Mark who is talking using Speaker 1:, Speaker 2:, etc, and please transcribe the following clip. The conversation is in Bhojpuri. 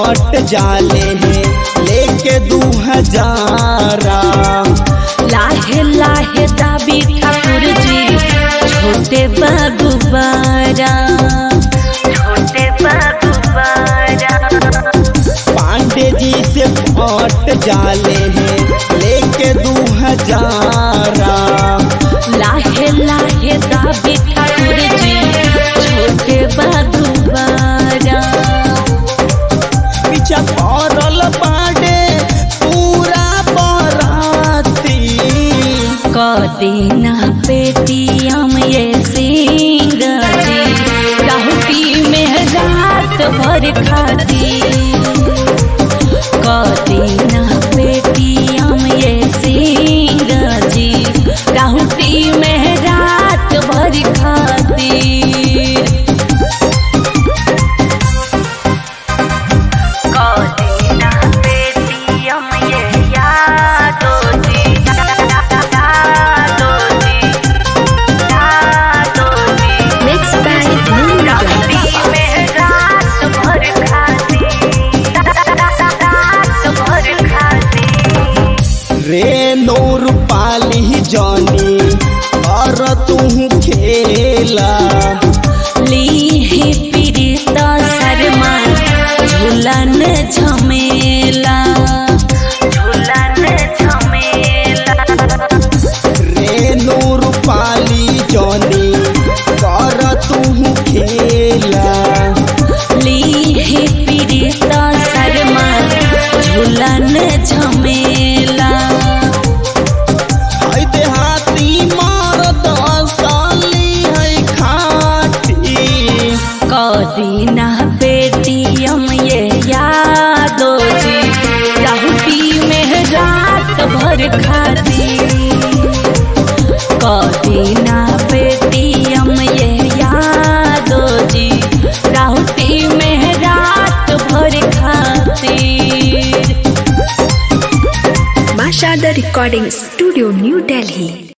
Speaker 1: पट जाले हैं लेके दू हजारा
Speaker 2: लाहे लाहे दाबी ठाकुर जी छोटे बाबू बारा छोटे बाबू बारा
Speaker 1: पांडे जी से पट जाले हैं लेके दू हजारा
Speaker 2: लाहे लाहे दाबी ठाकुर जी छोटे बाबू बारा
Speaker 1: पीछा पड़ल पांडे पूरा बराती
Speaker 2: कदीना पेटियम ये सिंह जी राहुटी में रात भर खाती कदीना पेटियम ये सिंह जी राहुटी में रात भर खाती कदीना पेटियम ये यादो जी यादो जी यादो जी
Speaker 3: Mixed by Moon
Speaker 2: राती में रात भर खाती रात भर खाती
Speaker 1: रे नूर पाली जानी और तू खेला
Speaker 2: लीही पीड़िता शर्मा झूलन झमेला झूलन झमेला
Speaker 1: रे नूर पाली जानी कर तू खेला
Speaker 2: लीही पीड़िता शर्मा झूलन झमेला
Speaker 1: है देहाती मार दसाली है खाटी
Speaker 2: कदीना पेटियम ये यादो जी राहुटी में रात भर खाती कदीना पेटियम ये यादो जी राहुटी में रात भर खाती
Speaker 3: Mashada Recording Studio, New Delhi.